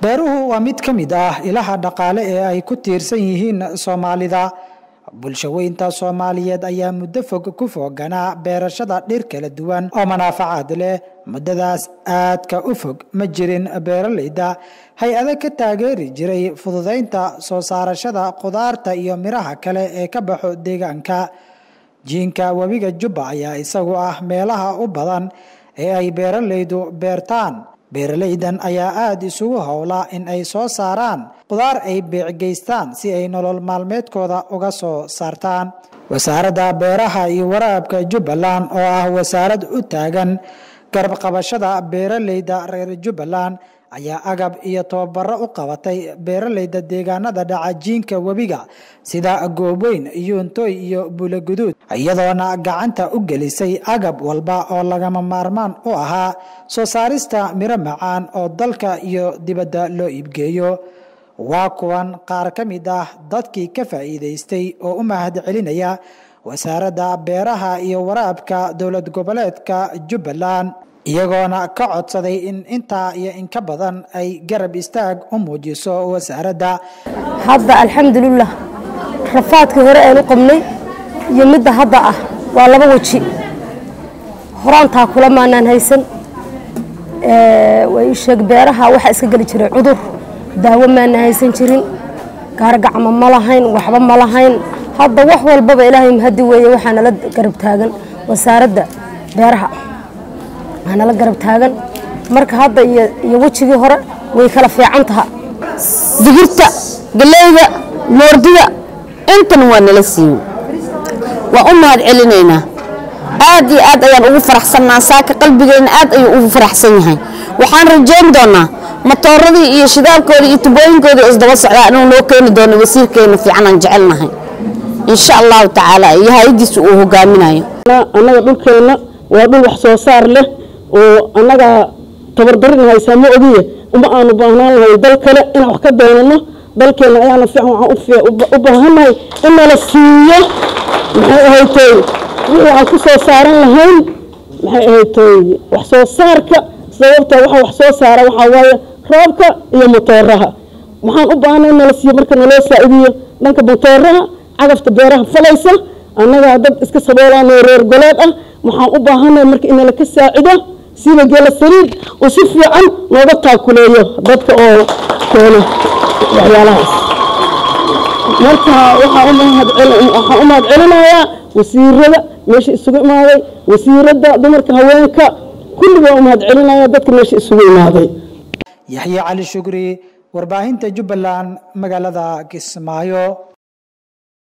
beeruhu waa mid ka mid ah ilaha dhaqaale ee ay ku tiirsan yihiin soomaalida bulshaweynta soomaaliyeed ayaa muddo fog ku fooganaa beerashada dhir kala duwan oo manaafacaad leh muddadaas aadka u fog ma jirin beeraleyda hay-ado ka taageeri jiray fududeynta soo saarashada khudaarta iyo miraha kale ee ka baxo deegaanka jiinka webiga jubba ayaa isagu ah meelaha u badan ee ay beeraleydu beertaan beeraleydan ayaa aada isugu howla in ay soo saaraan khudaar ay beecgeystaan si ay nolol maalmeedkooda uga soo saartaan wasaaradda beeraha iyo waraabka jubbaland oo ah wasaarad u taagan garbqabashada beeraleyda reer jubbaland ayaa agab iyo tababaro u qabatay beeraleyda deegaanada dhaca jiinka webiga sida goobweyn yuuntooy iyo buulaguduud iyadoona gacanta u gelisay agab walba oo lagama maarmaan u ahaa soo saarista miro macaan oo dalka iyo dibadda loo iibgeeyo waa kuwan qaar ka mid ah dadkii ka faa'iidaystay oo u mahad celinaya wasaaradda beeraha iyo waraabka dowlad goboleedka jubbaland iyagoona ka codsaday in intaa iyo inka badan ay garab istaag u muujiso wasaaradda hadda alxamdulilah rafaadkii hore aynu qabnay iyo midda hadda ah waa laba weji horaantaa kula maanaan haysan way sheeg beeraha waxaa iska geli jiray cudur daawo maana haysan jirin gaargacma ma lahayn waxba ma lahayn hadda wax walbaba ilaahay mahadi weeye waxaa nala garab taagan wasaaradda beeraha waxaa nala garab taagan marka hadda iyo wejigii hore way kala fiican taha digirta galeyda moordida intan waa nala siiye waa u mahad celinaynaa aad iyo aad ayaan ugu faraxsannaa saaka qalbigeenna aad ayuu ugu faraxsan yahay waxaan rajayn doonaa matooradii iyo shidaalkoodii iyo tubooyinkoodii isdaba socdaa inuu noo keeni doono wasiirkeena fiicanaan jecelnahay insha allahu tacaala iyo hay-adiisa uu hogaaminayo annaga dhulkeenna waa dhul wax soo saar leh oo annaga tabardarin haysaa ma ogiye uma aanu baahnaan lahay dal kale inaan wax ka doonano dalkeenna ayaana fiican waxaan u baahannahay in nala siiyo maxay ahaytay wixii aan ku soo saaran lahayn maxay ahaytay wax soo saarka sababta waxa wax soo saara waxaa waaye roobka iyo matooraha waxaan u baahnay in nala siiyo marka naloo saa'idiyo dhanka matooraha cagafta beeraha falaysa annagaa dad iska saboolanoo reer goleed ah waxaan u baahanay marka in nala ka saacido sida geela saliid oo si fiican looga taakuleeyo dadka oo keena waxyaalahaas marka waxaan u mahad celinayaa wasiirada meesha isugu imaaday wasiiradda dumarka haweenka kulli waan u mahad celinaya dadka meesha isugu imaaday yaxye cali shukri warbaahinta jubbaland magaalada kismaayo